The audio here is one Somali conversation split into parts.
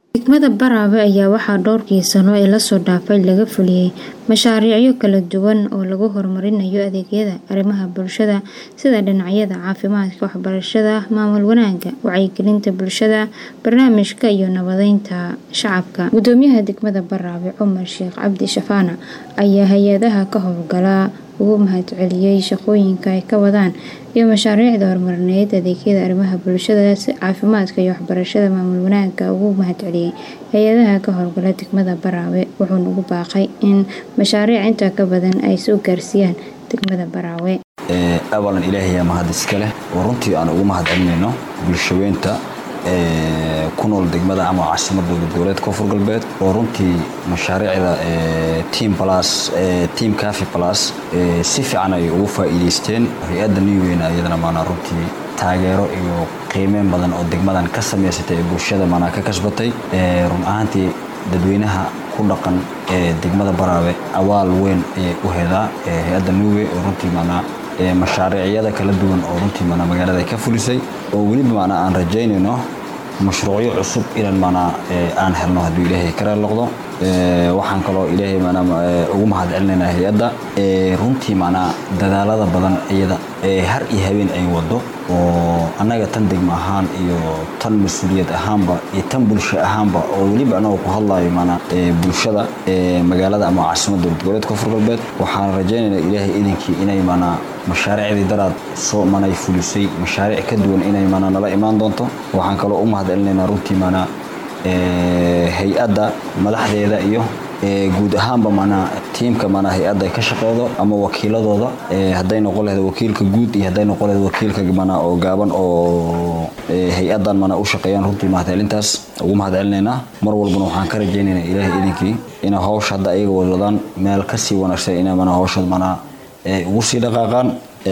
Degmada Baraawe ayaa waxaa dhowrkii sano ee la soo dhaafay laga fuliyay mashaariicyo kala duwan oo lagu horumarinayo adeegyada arrimaha bulshada sida dhinacyada caafimaadka, waxbarashada, maamul wanaagga, wacyigelinta bulshada, barnaamijka iyo nabadeynta shacabka. Gudoomiyaha degmada Baraawe Cumar Sheekh Cabdi Shafaana ayaa hay'adaha ka howlgala uga mahadceliyay shaqooyinka ay ka wadaan iyo mashaariicda horumarineed adeegyada arrimaha bulshada sida caafimaadka iyo waxbarashada. Maamul wanaagga ugu mahadceliyay hay'adaha ka howlgala degmada Baraawe wuxuuna ugu baaqay in mashaariic intaa ka badan ay soo gaarsiiyaan degmada Baraawe. awalan ilaahay mahad iska leh oo runtii aan ugu mahadcelinayno bulshaweynta ku nool degmada ama caasimadda dowlad koonfur galbeed oo runtii mashaariicda team plus team cafe plus si fiican ay ugu faa'iideysteen hay-adda new weyn iyadana maana runtii taageero iyo qiimeyn badan oo degmadan ka samaysatay ee bulshada maana ka kasbatay run ahaantii dadweynaha ku dhaqan ee degmada Baraawe awaal weyn ayay u heedaa hay-adda new way oo runtii maana mashaariicyada kala duwan oo runtii maana magaalada ka fulisay oo weliba maana aan rajaynayno mashruucyo cusub inaan maana aan helno hadduu ilaahay ka raali noqdo waxaan kaloo ilaahay maana ugu mahad celinaynaa hay-adda runtii maana dadaalada badan iyada har iyo habeen ay wado oo annaga tan degmo ahaan iyo tan mas-uuliyad ahaanba iyo tan bulsho ahaanba oo weliba anagoo ku hadlayo maana bulshada magaalada ama caasimadda dowlad goboleedka koonfur galbeed waxaan rajaynaynaa ilaahay idinkii inay maana mashaariicdii daraad soo manay fulisay mashaariic ka duwan inay maana nala imaan doonto waxaan kaloo u mahad celinaynaa runtii maana hay-adda madaxdeeda iyo guud ahaanba maana tiimka maana hay-adda ay ka shaqeydo ama wakiiladooda hadday noqon lahayd wakiilka guud iyo hadday noqon lahayd wakiilka maana oo gaaban oo hay-addan maana u shaqeeyaan runtii mahadcelintaas ugu mahadcelinaynaa mar walbana waxaan ka rajaynaynaa ilaahay idinkii inay hawsha hadda ayaga wadwadaan meel kasii wanaagsan inay maana hawsha maana ugu sii dhaqaaqaan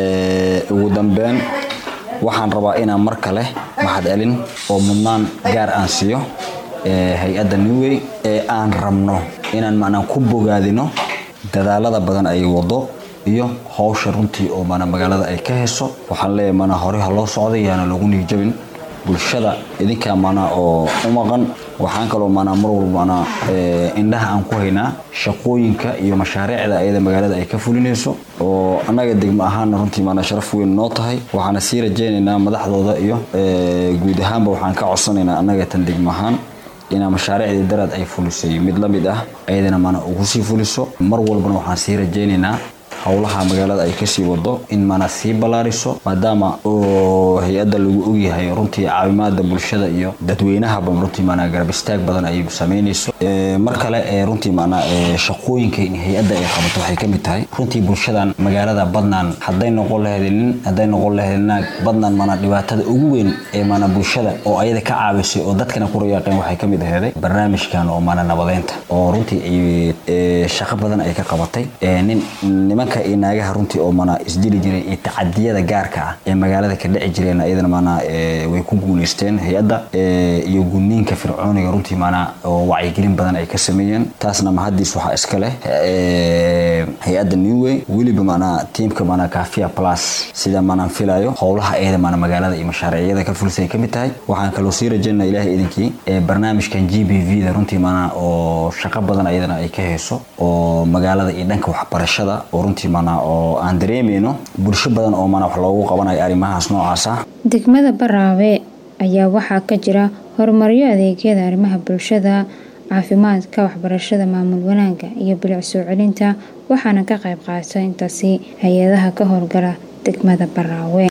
ugu dambeyn waxaan rabaa inaan mar kale mahadcelin oo mudnaan gaar aan siiyo hay-adda newway ee aan rabno inaan macnaa ku bogaadino dadaalada badan ay wado iyo hawsha runtii oo maana magaalada ay ka heso waxaan leeyahay maana hore ha loo socday yaana lagu niijabin bulshada idinkaa maanaa oo u maqan waxaan kaloo maanaa mar walba maanaa indhaha aan ku haynaa shaqooyinka iyo mashaariicda ayada magaalada ay ka fulinayso oo annaga degmo ahaanna runtii maanaa sharaf weyn noo tahay waxaana sii rajaynaynaa madaxdooda iyo guud ahaanba waxaan ka codsanaynaa annaga tan degmo ahaan inaa mashaariicdii daraad ay fulisay mid la mid ah ayadana maana ugu sii fuliso mar walbana waxaan sii rajaynaynaa howlaha magaalada ay kasii wado in maana sii ballaariso maadaama oo hay-adda lagu ogyahay runtii caawimaada bulshada iyo dadweynahaba runtii maana garab istaag badan ay samaynayso mar kale runtii maana shaqooyinka hay-adda ay qabato waxay kamid tahay runtii bulshadan magaalada badnaan hadday noqon lahayd nin hadday noqon lahayd naag badnaan maana dhibaatada ugu weyn ee maana bulshada oo ayada ka caawisay oo dadkana ku rayaaqeen waxay kamid aheeday barnaamijkan oo maana nabadeynta oo runtii shaqo badan ay ka qabatay nin nimanka iyo naagaha runtii oo maana isdili jiray iyo tacadiyada gaarka ah ee magaalada ka dhici jireen ayadana maana way ku guuleysteen hay-adda iyo gudniinka fircooniga runtii maana oo wacyigelin badan ay ka sameeyeen taasna mahadiis waxaa iska leh hay-adda newway weliba maana tiimka maana kafia plus sida maanaan filayo howlaha ayada maana magaalada iyo mashaariicyada ka fulisay ay kamid tahay waxaan kaloo sii rajaynaa ilaahay idinkii barnaamijkan g b v da runtii maana oo shaqo badan ayadana ay ka hayso oo magaalada iyo dhanka waxbarashada oo runtii maana oo aan dareemayno bulsho badan oo maana wax loogu qabanayo arrimahaas noocaas ah degmada Baraawe ayaa waxaa ka jira horumaryo adeegyada arrimaha bulshada caafimaadka waxbarashada maamul wanaagga iyo bilic soo celinta waxaana ka qayb qaata intaasi hay-adaha ka howlgala degmada Baraawe